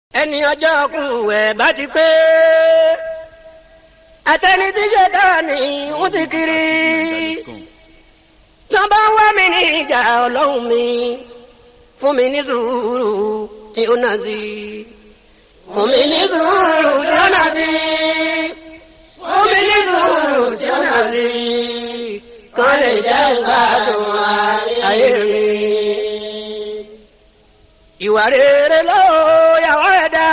ẹni ọjọ́ kù ẹ̀ bá ti pé àtẹni tí ṣe dání ń ti kiri tó bá ń wá mi ní ìjà ọlọ́run mi fún mi ní sùúrù tí ó nà sí fún mi ní sùúrù tí ó nà sí fún mi ní sùúrù tí ó nà sí kán lè jẹ́ ìgbádùn ayé mi. ìwà rere ló yàwó ẹ̀ dá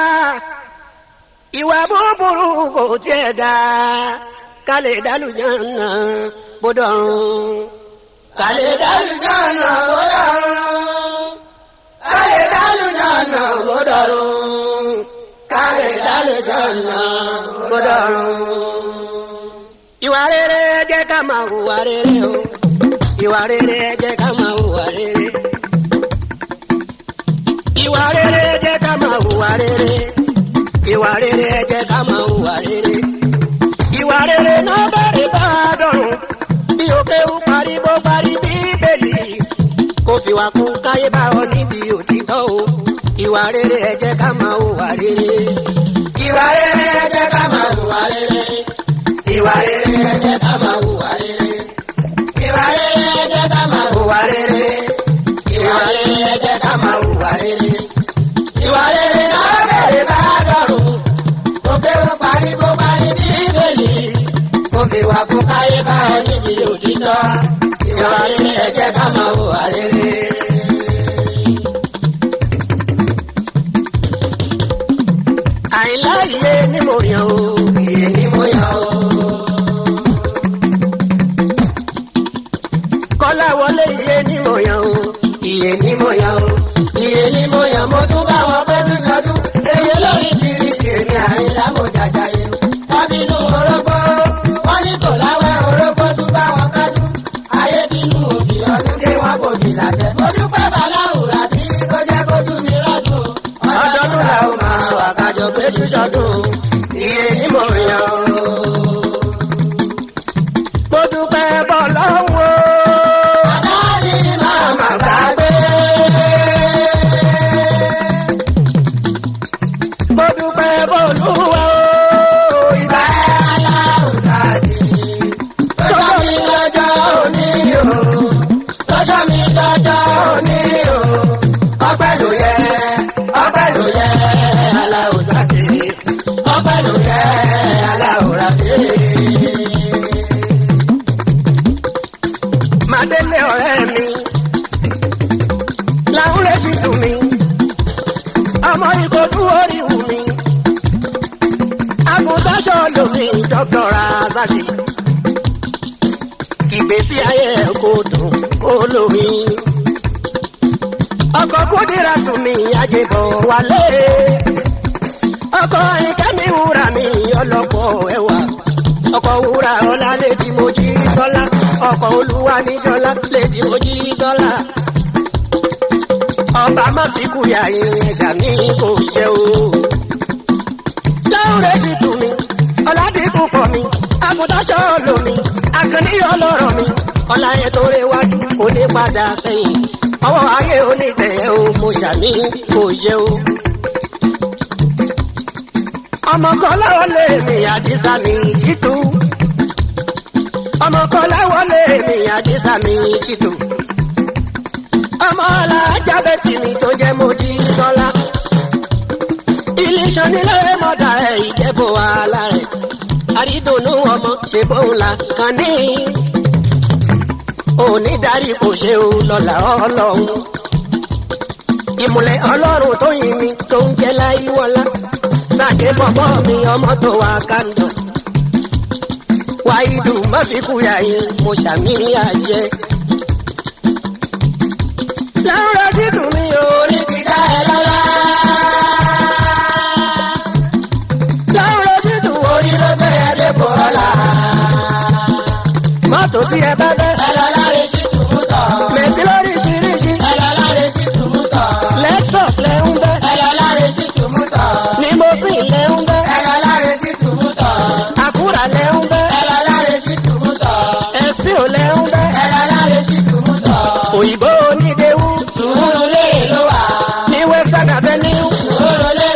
ìwà búburú kò tiẹ̀ dá ká lè dálùjọ́ náà bọ́dọ̀ ọ̀run. ká lè dálùjọ́ náà bọ́dọ̀ ọ̀run. ká lè dálùjọ́ náà bọ́dọ̀ ọ̀run. ká lè dálùjọ́ náà bọ́dọ̀ ọ̀run. ìwà rere jẹ́ ká máa hùwà rere o. ìwà rere jẹ́ ká máa hùwà rere. ìwà rere jẹ́ ká máa hùwà rere. ìwà rere jẹ́ ká máa hùwà rere. ìwà rere náà bẹ̀rẹ̀ bá a dọ̀rùn bí òkè ń parí bó parí bíbélì kò fi wá kún káyé bá ọ níbi òtítọ́ o ìwà rere ẹ jẹ́ ká máa hùwà rere. ìwà rere ẹ jẹ́ ká máa hùwà rere. ìwà rere ẹ jẹ́ ká máa hùwà rere. ìwà rere ẹ jẹ́ ká máa hùwà rere. ìwà rere ẹ jẹ́ ká máa hùwà rere. ìwà rere náà bẹ̀rẹ̀ bá dọ̀rùn òkè ń parí bó parí bíbélì kò fi wá kún káyé bá ọ níbi òtítọ́ ìwà rere ẹ jẹ́ ká máa hùwà rere. àìlá iye ni mo yàn o iye ni mo yàn o. kọ́lá wọlé iye ni mo yàn o iye ni mo yàn o iye ni mo yàn mo tún bá wọn pẹ́ bí sọdún èyí lórí kìrìsì èmi àìlá mo jàjà yẹn tábìlú orógbó wọn ní kò láwẹ́ orógbó tún bá wọn kájú ayé bínú òbí ọdún dé wọn bòbí làtẹ. mo dúpẹ́ bàláwùrà bí kò jẹ́ kójú mi rọ́dún. ọdọọdún la ó máa wà kájọ péjú sọdún iye ní mo yàn ó. mo dúpẹ́ bọ́ lọ́wọ́. àdáni máa má gbàgbé. mo dúpẹ́ bọ́ lúwa o. ìbá aláwùrà bí tọ́jọ́ mi lọ́jọ́ òní o tọ́jọ́ mi lọ́jọ́ òní o ọpẹ́ ló yẹ ọpẹ́ ló yẹ aláwùrà bí ọpẹ́ ló yẹ aláwùrà bí. Màdélé ọ̀rẹ́ mi làwọn lè ṣì tù mí ọmọ ìkọ̀tún orí wù mí agùntàṣọ lomi dọ́kítọ̀rà àzàkì ìgbésí ayé ẹ̀ kò dùn kó lómi ọkọ̀ kúndìrà tún mi àjẹbọ̀ wálé ọkọ̀ ìkẹ́mi wúrà mi ọlọ́pọ̀ ẹ̀wà ọkọ̀ wúrà ọlá lèdí mojí dọ́là ọkọ̀ olúwa níjọ́lá lèdí mojí dọ́là ọba má fi kúyà irin ẹ̀ṣà mi kò ṣe o láwùrẹ́ sì tù mí ọ̀làdínkù pọ̀ mi àgùntàṣọ́ lomi àkànní ọlọ́rọ̀ mi ọ̀làyẹ tó réwájú òní padà sẹ́yìn ọwọ́ ayé onítẹ̀yẹ o mo ṣàmì kò yẹ o. ọmọ kan láwọn lè mi àdìsá mi ṣìtú ọmọ kan láwọn lè mi àdìsá mi ṣìtú ọmọ alájà bẹ́tì mi tó jẹ́ mojí sọ́lá iléeṣẹ́ nílé mọ́dà ẹ̀ ìjẹ́bù wàhálà rẹ̀ àrídùnnú ọmọ ṣe bóun la kàn ní. onídàárí kò ṣe o lọ́la ọlọ́run. ìmùlẹ̀ ọlọ́run tó yin mi tó ń jẹ́ láyé wọlá. sàdé bọ̀bọ̀ mi ọmọ tó wà kàndọ̀. wáyídù má fi kúyà yín mo ṣàmì àjẹ. láwùrọ̀ sí tùmí orí ti dá ẹ lọ́lá. láwùrọ̀ sí tù orí ló gbé ẹ dé bọ́lá. mọ́tò tí ẹ bá bẹ́. ẹ lọ láre sí tùmútọ̀. mẹ̀sí lóríṣiríṣi. ẹ lọ láre sí tùmútọ̀. lexus lẹ́ ń bẹ́. ẹ lọ láre sí tùmútọ̀. ní mosin lẹ́ ń bẹ́. ẹ lọ láre sí tùmútọ̀. àkúrà lẹ́ ń bẹ́. ẹ lọ láre sí tùmútọ̀. ẹ̀sìpìò lẹ́ ń bẹ́. ẹ lọ láre sí tùmútọ̀. òyìnbó onídéwú. sùúrù lérè ló wà. ní western avenue. sùúrù lérè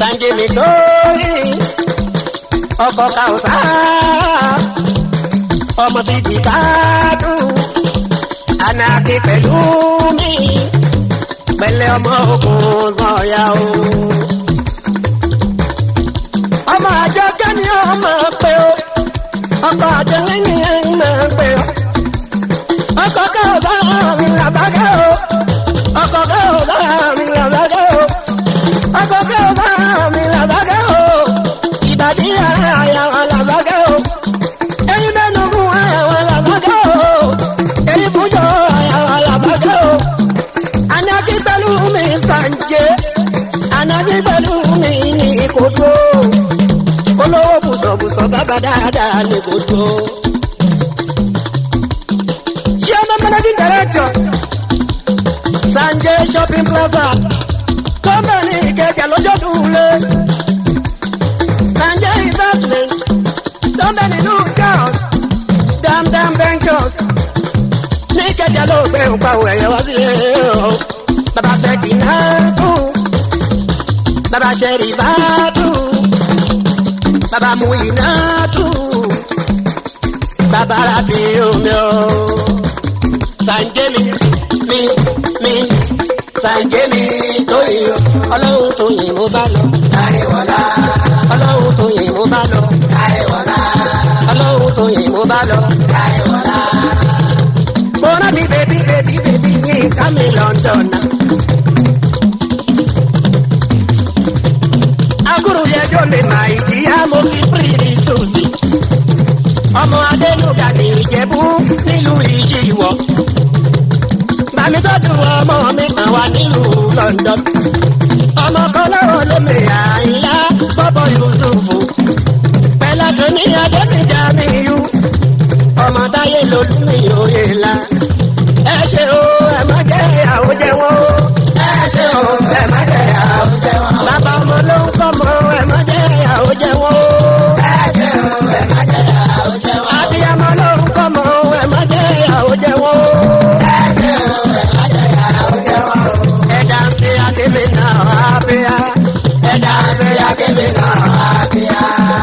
Sanje mi tó rí ọkọ̀ kàwùsà ọmọ ti di káàdù anaki pẹ̀lú mi pẹ̀lẹ́ ọmọ ogun sọ̀yà o. ọmọ àjọ kẹ́ni ọmọ pé o ọkọ̀ àjọ lẹ́yìn ọmọ pé o ọkọ̀ kàwùsà mi làbákẹ́ o ọkọ̀ kàwùsà mi làbákẹ́ o ọkọ̀ kàwùsà mi làbákẹ́ o ìbàdí àyàwó làbákẹ́ o ẹyin mẹ́nu fún àyàwó làbákẹ́ o èyí fúnjọ àyàwó làbákẹ́ o anagi pẹ̀lú mi sànjẹ́ anagi pẹ̀lú mi ní kodo olówó bùsọ̀bùsọ̀ bàbá dáadáa ní kodo. ṣé ọmọ managing director sànjẹ́ shopping plaza kọ́mbẹ̀nì ìkẹjà lọ́jọ́ dùnlé sànjẹ́ investment kọ́mbẹ̀nì new girls damdam ventures ní ìkẹjà ló gbé nǹkan àwọn ẹ̀yẹ wá sílé o bàbá fẹ́ kì í náà tù bàbá ṣẹ̀rì bá tù bàbá mú iná tù bàbá rabi omi o sànjẹ́ mi mi mi sànjẹ́ mi tó yìí o ọlọ́run tó yìí mo bá lọ Láyéwọlá, ọlọ́run tó yìí mo bá lọ láyéwọlá, ọlọ́run tó yìí mo bá lọ. láyéwọlá. mo rántí bèbí bèbí bèbí ní kámi london náà. akúrú yẹjọ lè má ìjìyà mo fi pírì tòsí. ọmọ adéluga ní ìjẹ̀bú nílùú ìṣìwọ̀. bàmí tọ́jú ọmọ mi kan wá nílùú london. ọmọ kan lọ́wọ́ lómi àyílá bọ́bọ̀ yusufu. pẹ̀lú tó ní adébíjà mi yú. ọmọ táyé lolúmi òye la. ẹ ṣe o ẹ má jẹ́ ìyàwó jẹ́ wọ́n o. Ẹ ṣe o, ẹ má jẹ àwùjẹ wọn. bàbá ọmọ ló ń kọ́ mọ́ ẹ má jẹ́ ìyàwó jẹ́ wọ́n o. Ẹ ṣe o, ẹ má jẹ àwùjẹ wọn. abiyamọ ló ń kọ́ mọ́ ẹ má jẹ́ ìyàwó jẹ́ wọ́n o. Ẹ ṣe o, ẹ má jẹ àwùjẹ wọn. ẹ̀dá ń fi akémi náà àbíyá. Ẹ̀dá ṣe akébé náà àbíyá.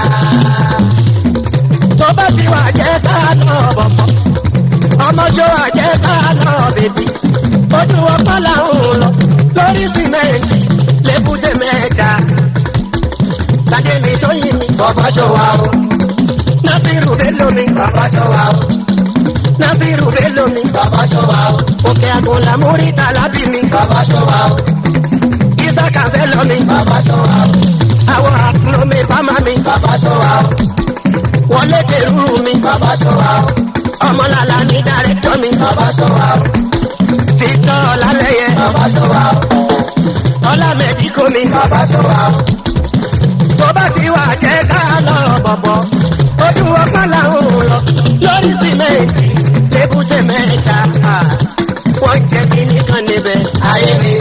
tó bá ti wà jẹ́ ká lọ bọ̀bọ̀. ọmọ ṣó wà jẹ́ ká lọ bèbí. ojú ọpá làwọn lọ lórí sìmẹ́ǹtì lébùté mẹ́ta. sàdémi tó yin mi. Bọ̀bọ̀ ṣọwá o, násìrù bẹ́ẹ̀ lómi. bọ̀bọ̀ ṣọwá o, násìrù bẹ́ẹ̀ lómi. bọ̀bọ̀ ṣọwá o, òkè àgùnlà múrí tàlábì mi. bọ̀bọ̀ ṣọwá o, ìsà kàfẹ́ lọ mi. bọ̀bọ̀ ṣọwá o, àwọn àkùnlómi bámá mi. bọ̀bọ̀ ṣọwá o, wọlé dèrú mi. bọ̀bọ̀ ṣọwá o, ọmọlàlà ní dàrẹ́tọ̀ mi. bọ̀bọ̀ ṣọwá o, títọ́ ọ̀làlẹ́yẹ. bọ̀bọ̀ ṣọwá o, ọ̀làmẹ̀díkò mi. bọ̀bọ̀ ṣọwá o. tó bá ti wà jẹ́ ká lọ bọ̀bọ̀. ojú ọpá làwọn lọ lórí sìmẹ́ǹtì lébùté mẹ́ta. wọ́n jẹ́ kínní kan níbẹ̀. Ayé mi,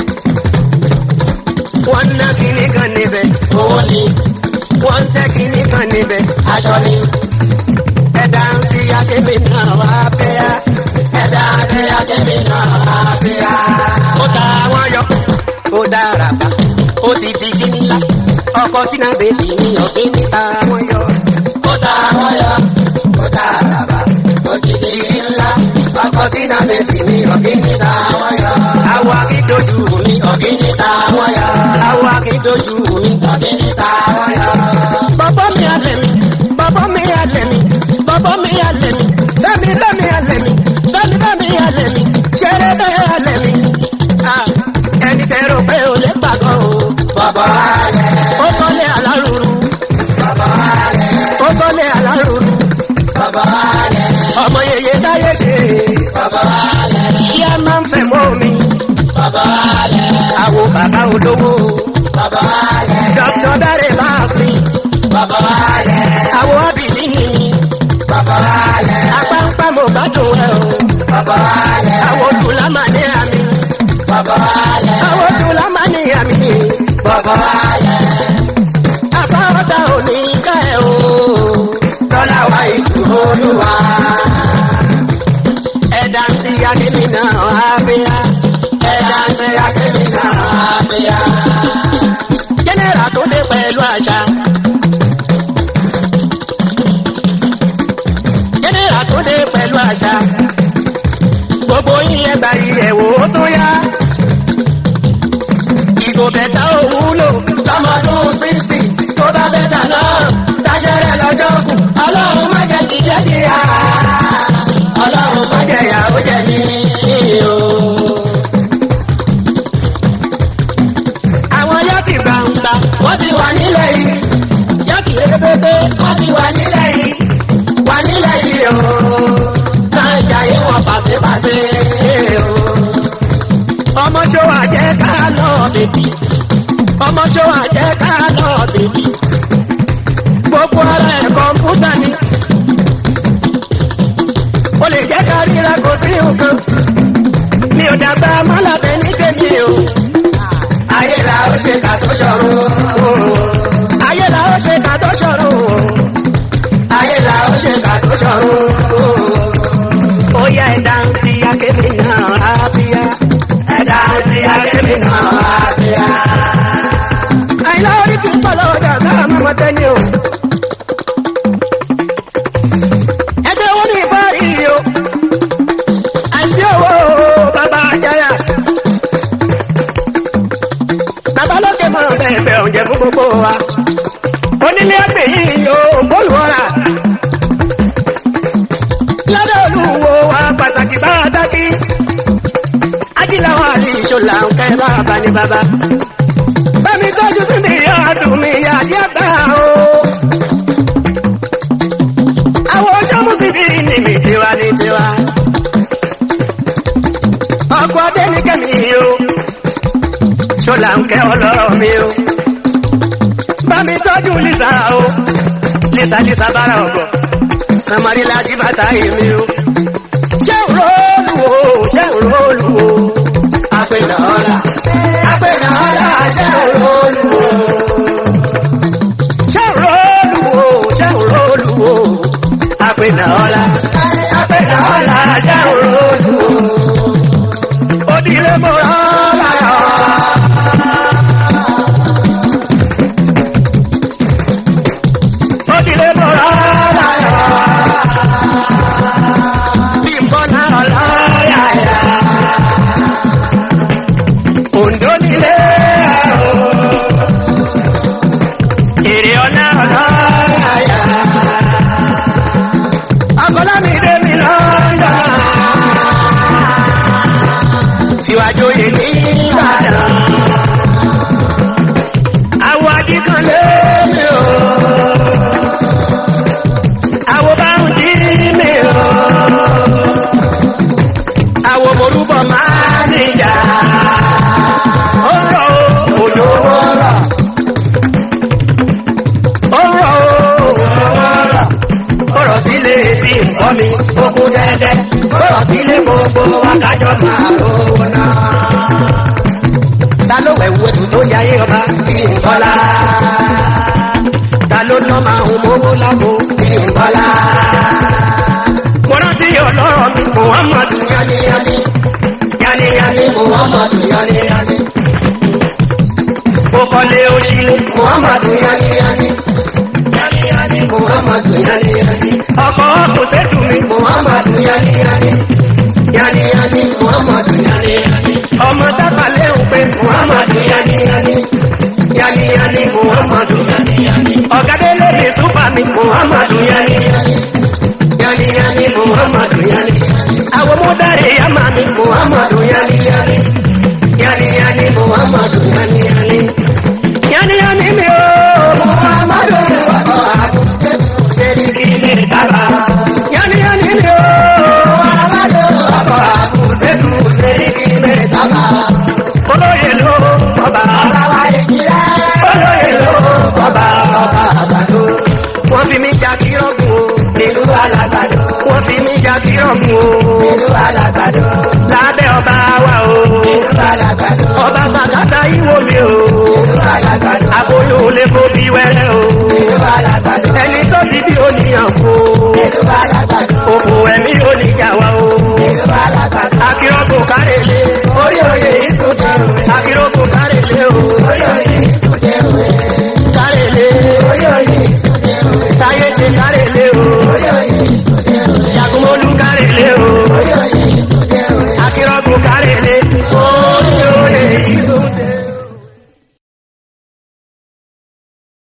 wọ́n ná kínní kan níbẹ̀. owó ni, wọ́n tẹ́ kínní kan níbẹ̀. aṣọ ni, ẹ̀dá ń fi akémi náà wá bẹ́yà. ẹ̀dá ṣe akébé náà àbíyá. ó ta àwọn yọ ó dára bá ó ti fi kí ńlá ọkọ sínú bèbí ní ọ̀gbìn níta àwọn yọ. Ó ta àwọn yọ, ó ta àràbà, ó ti di igi ńlá. Ọkọ̀ tí náà bèbí mi, ọ̀gí níta àwọn yọ. àwọ̀ akídojú mi Ọ̀gí níta àwọn yọ, àwọ̀ akídojú mi. ọ̀gí níta àwọn yọ. bọ́bọ́ mi alẹ́ mi bọ́bọ́ mi alẹ́ mi bọ́bọ́ mi alẹ́ mi bẹ́mi bẹ́mi alẹ́ mi bẹ́mi bẹ́mi alẹ́ mi ṣeré bẹ́ẹ̀ alẹ́ mi. Ah, ẹni tẹ́rọ pé o lè pàgọ́ o Bọ̀bọ̀ alẹ̀, ó kọ́lé alárùrù bọ̀bọ̀ alẹ̀, ó kọ́lé alárùrù bọ̀bọ̀ alẹ̀, ọmọ yeye táyé ṣe bọ̀bọ̀ alẹ̀, ṣé a máa ń fẹ́ mọ́ mi bọ̀bọ̀ alẹ̀, àwo bàbá olówó bọ̀bọ̀ alẹ̀, dr dáre bá a pin bọ̀bọ̀ alẹ̀, àwo abìlí ni bọ̀bọ̀ alẹ̀, apáńpá mo bá dùn ẹ o bọ̀bọ̀ alẹ̀, àwo tùlá máa ní àmì bọ̀bọ̀ alẹ̀, àwo tùlá máa ní àmì bọ̀bọ̀ alẹ̀. àbáwọ̀tà ò ní ká ẹ o Lọ́lá wa ìlú olúwa. ẹ̀dá ń sí akémi náà abẹ́yà Ẹ̀dá ń ṣe akébí náà àbíyá. jẹ́nẹ́rà tó kò bẹ̀tà òwúlò lọ́mọdún sixty tó bá bẹ́tà náà táṣẹ́rẹ́ lọ́jọ́ kù ọlọ́run má jẹ́ kí jẹ́ kí á ọlọ́run má jẹ́ ìyàwó jẹ́ mi o. àwọn yóò ti gbàǹgbà wọ́n ti wà nílẹ̀ yìí yóò ti rébébé wọ́n ti wà nílẹ̀ yìí wà nílẹ̀ yìí o. náà jayé wọn pàṣípàṣẹ o. ọmọ ṣòwò àjẹ́ ká lọ bèbí ọmọ ṣòwò àjẹ́ ká lọ bèbí gbogbo ara ẹ̀ kọ̀ǹpútà ni o lè jẹ́ ká ríra kò sí nǹkan mi ò dàgbà mọ́làbẹ́ ní tèmi o ayé la ó ṣe kà tó ṣọ̀run. ayé la ó ṣe ká tó ṣòro ayé la ó ṣe kà tó ṣọ̀run. ó yá ẹ̀dá ń fi akémi náà á bíyá ẹ̀dá sí akémi náà á bí a. àìlá orí kì í pọ̀ lọ́jà káà mọ́ mọ́ tẹ́ni o. ẹgbẹ́ owó ní ìbárí o àìsí owó bàbá àjáyà. bàbá lókè mọ̀ bẹ́ẹ̀ bẹ́ẹ̀ oúnjẹ fún gbogbo wa. onílé ẹgbẹ́ yìí yóò bọ́ọ̀lù ọ̀rà. lọ́dọ̀ olúwo wa pàtàkì bá a dákí. ajíláwọ̀ àti ìṣòlà ń kẹ́ bàbá ní bàbá bẹ́ẹ̀ni tọ́jú sí mi ọdún mi àdí àgbà o. àwọn ọjọ́ mùsùlùmí ni mi tiwa ní tiwa. ọkọ̀ adé ní kẹ́mi o. ṣọlá ń kẹ́ ọlọ́rọ̀ mi o. bámi tọ́jú lisa o. lisa lisa bára ọ̀gọ̀. samari láti bàtà yìí mi o. ṣé ń rọ́ọ̀lù o ṣé ń rọ́ọ̀lù o. apẹ̀nà ọ̀la apẹ̀nà ọ̀la ṣe olóòlù o. ṣé ń rọ́ọ̀lù o ṣé ń rọ́ọ̀lù o. àpènà ọ̀la. apẹ̀nà ọ̀la ṣe olóòlù o. Odile mora láyọ̀. Odile mora láyọ̀. Bímbọ́ náà láyà. Ondo nílé o. Èrè ọ̀nà láyà. Akọ́lá mi dé mi lọ́dọ̀ síwájú yìí ní ìbàdàn. Àwọ̀ àdìkan lé o. Àwọ̀ bá ń dí mi o. Àwọ̀ morúbọ̀ máa níjà. Ó rọ̀ o, òjò ó rọ̀. Ó rọ̀ o, òjò ó rọ̀. Ó rọ̀ sílé bí nǹkan mi, ó kú dẹ́dẹ́. Ó rọ̀ sílé gbogbo wákàjọ́ máa rówó náà ta ló wẹ̀ wú ètò tó yáyé ọba kí n bọ́lá. ta ló ná máa ń mówó lágbo kí n bọ́lá. mo rántí ọlọ́rọ̀ mi muhammadu yaniyani yaniyani muhammadu yaniyani mo kọ́lé oṣìlẹ̀ muhammadu yaniyani yaniyani muhammadu yaniyani ọkọ̀ kò sẹ́tù mi muhammadu yaniyani yaniyani muhammadu yaniyani ọmọ tábàlẹ̀ ń pè muhammadu yaniyani yaniyani muhammadu yaniyani ọ̀gádélé mi súpà mi muhammadu yaniyani yaniyani muhammadu yaniyani àwọn mọ́dàrí yàmà mi muhammadu yaniyani yaniyani muhammadu yaniyani yaniyani mi o muhammadu ọkọ àbúté sẹ́ríkì ilé dábà yaniyani mi o muhammadu ọkọ àbúté sẹ́ríkì mẹ́tàbà olóyè ló ọba ọlọ́wà ìjìlá olóyè ló ọba ọba àgbàdo wọ́n fi mí jà kírọ́gùn o nílùú alágbàdo wọ́n fi mí jà kírọ́gùn o nílùú alágbàdo lábẹ́ ọba wa o nílùú alágbàdo ọba sàkátà ìwò mi o nílùú alágbàdo aboyún olè kó bí wẹ́rẹ́ o nílùú alágbàdo ẹni tó ti bí oníyàn kó nílùú alágbàdo òfò ẹ̀mí oníjà wa o nílùú alágbàdo akírọ́gùn kárẹ̀lẹ̀ orí oyè